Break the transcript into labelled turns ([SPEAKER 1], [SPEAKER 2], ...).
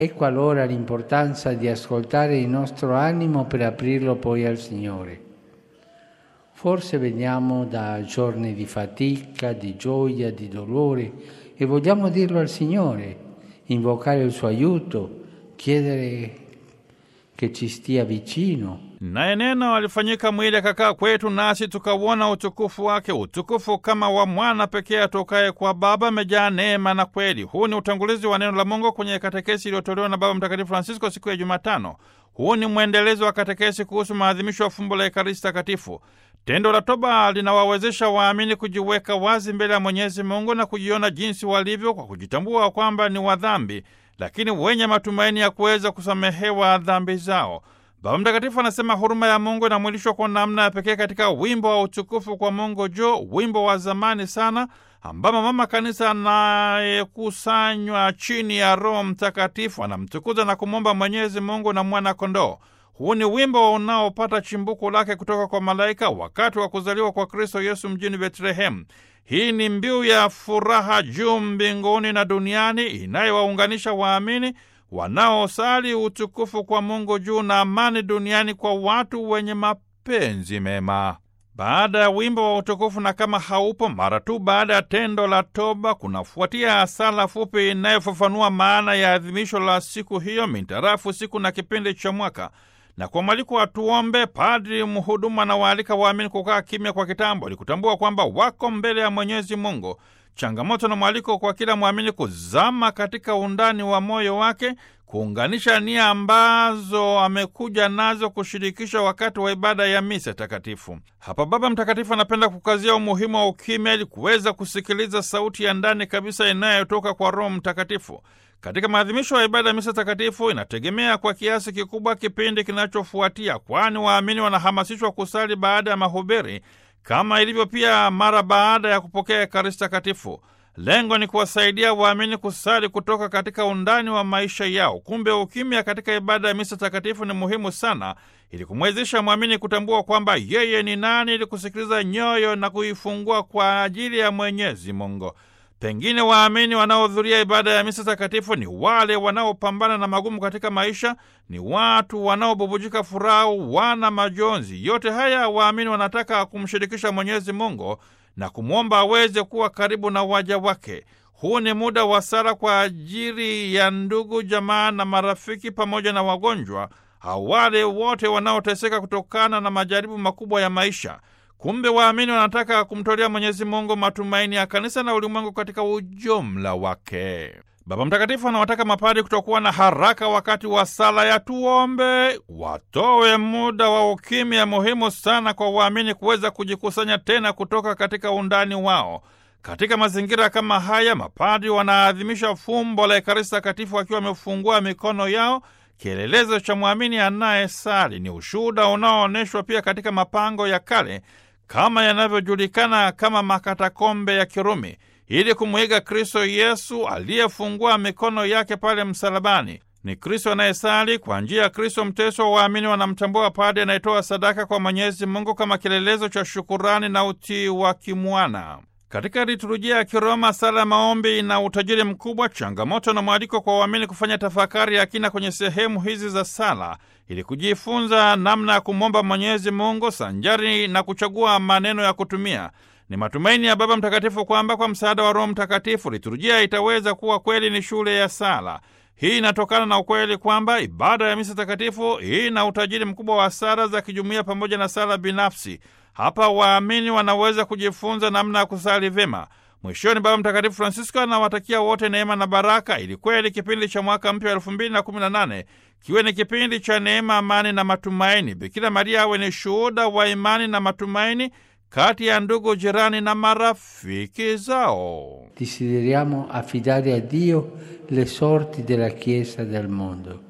[SPEAKER 1] Ecco allora l'importanza di ascoltare il nostro animo per aprirlo poi al Signore. Forse veniamo da giorni di fatica, di gioia, di dolore e vogliamo dirlo al Signore, invocare il suo aiuto, chiedere che ci stia vicino.
[SPEAKER 2] Naye neno alifanyika mwili akakaa kwetu, nasi tukauona utukufu wake, utukufu kama wa mwana pekee atokaye kwa Baba, amejaa neema na kweli. Huu ni utangulizi wa neno la Mungu kwenye katekesi iliyotolewa na Baba Mtakatifu Francisco siku ya Jumatano. Huu ni mwendelezo wa katekesi kuhusu maadhimisho ya fumbo la Ekaristi Takatifu. Tendo la toba linawawezesha waamini kujiweka wazi mbele ya Mwenyezi Mungu na kujiona jinsi walivyo kwa kujitambua kwamba ni wadhambi, lakini wenye matumaini ya kuweza kusamehewa dhambi zao. Baba Mtakatifu anasema huruma ya Mungu inamwilishwa kwa namna ya pekee katika wimbo wa utukufu kwa Mungu juu, wimbo wa zamani sana ambamo mama kanisa anayekusanywa chini ya Roho Mtakatifu anamtukuza na kumwomba Mwenyezi Mungu na mwana kondoo. Huu ni wimbo unaopata chimbuko lake kutoka kwa malaika wakati wa kuzaliwa kwa Kristo Yesu mjini Betlehemu. Hii ni mbiu ya furaha juu mbinguni na duniani inayowaunganisha waamini wanaosali utukufu kwa Mungu juu na amani duniani kwa watu wenye mapenzi mema. Baada ya wimbo wa utukufu na kama haupo, mara tu baada ya tendo la toba kunafuatia sala fupi inayofafanua maana ya adhimisho la siku hiyo mintarafu siku na kipindi cha mwaka na kwa mwaliko wa tuombe, padri mhudumu anawaalika waamini kukaa kimya kwa kitambo ili kutambua kwamba wako mbele ya Mwenyezi Mungu. Changamoto na mwaliko kwa kila mwamini kuzama katika undani wa moyo wake, kuunganisha nia ambazo amekuja nazo kushirikisha wakati wa ibada ya misa takatifu. Hapa Baba Mtakatifu anapenda kukazia umuhimu wa ukimya ili kuweza kusikiliza sauti ya ndani kabisa inayotoka kwa Roho Mtakatifu. Katika maadhimisho ya ibada ya misa takatifu inategemea kwa kiasi kikubwa kipindi kinachofuatia, kwani waamini wanahamasishwa kusali baada ya mahubiri kama ilivyo pia mara baada ya kupokea Ekaristi Takatifu. Lengo ni kuwasaidia waamini kusali kutoka katika undani wa maisha yao. Kumbe ukimya katika ibada ya misa takatifu ni muhimu sana, ili kumwezesha mwamini kutambua kwamba yeye ni nani, ili kusikiliza nyoyo na kuifungua kwa ajili ya Mwenyezi Mungu. Pengine waamini wanaohudhuria ibada ya misa takatifu ni wale wanaopambana na magumu katika maisha, ni watu wanaobubujika furaha, wana majonzi. Yote haya waamini wanataka kumshirikisha Mwenyezi Mungu na kumwomba aweze kuwa karibu na waja wake. Huu ni muda wa sala kwa ajili ya ndugu, jamaa na marafiki pamoja na wagonjwa au wale wote wanaoteseka kutokana na majaribu makubwa ya maisha. Kumbe waamini wanataka kumtolea Mwenyezi Mungu matumaini ya kanisa na ulimwengu katika ujumla wake. Baba Mtakatifu anawataka mapadi kutokuwa na haraka wakati wa sala ya tuombe, watowe muda wa ukimya, muhimu sana kwa waamini kuweza kujikusanya tena kutoka katika undani wao. Katika mazingira kama haya, mapadi wanaadhimisha fumbo la Ekaristi Takatifu wakiwa wamefungua mikono yao kielelezo cha mwamini anayesali. Ni ushuhuda unaoonyeshwa pia katika mapango ya kale kama yanavyojulikana kama makatakombe ya Kirumi, ili kumwiga Kristo Yesu aliyefungua mikono yake pale msalabani. Ni Kristo anayesali. Kwa njia ya Kristo mteso, waamini wanamtambua padi anayetoa sadaka kwa Mwenyezi Mungu kama kielelezo cha shukurani na utii wa kimwana. Katika liturujia ya Kiroma, sala ya maombi ina utajiri mkubwa, changamoto na mwaliko kwa waamini kufanya tafakari ya kina kwenye sehemu hizi za sala ili kujifunza namna ya kumwomba Mwenyezi Mungu sanjari na kuchagua maneno ya kutumia. Ni matumaini ya Baba Mtakatifu kwamba kwa msaada wa Roho Mtakatifu liturujia itaweza kuwa kweli ni shule ya sala. Hii inatokana na ukweli kwamba ibada ya misa takatifu hii ina utajiri mkubwa wa sala za kijumuiya pamoja na sala binafsi. Hapa waamini wanaweza kujifunza namna ya kusali vyema. Mwishoni, Baba Mtakatifu Francisco anawatakia wote neema na baraka, ili kweli kipindi cha mwaka mpya wa elfu mbili na kumi na nane kiwe ni kipindi cha neema, amani na matumaini. Bikira Maria awe ni shuhuda wa imani na matumaini kati ya ndugu, jirani na marafiki zao.
[SPEAKER 1] Desideriamo affidare a Dio le sorti della Chiesa del mondo.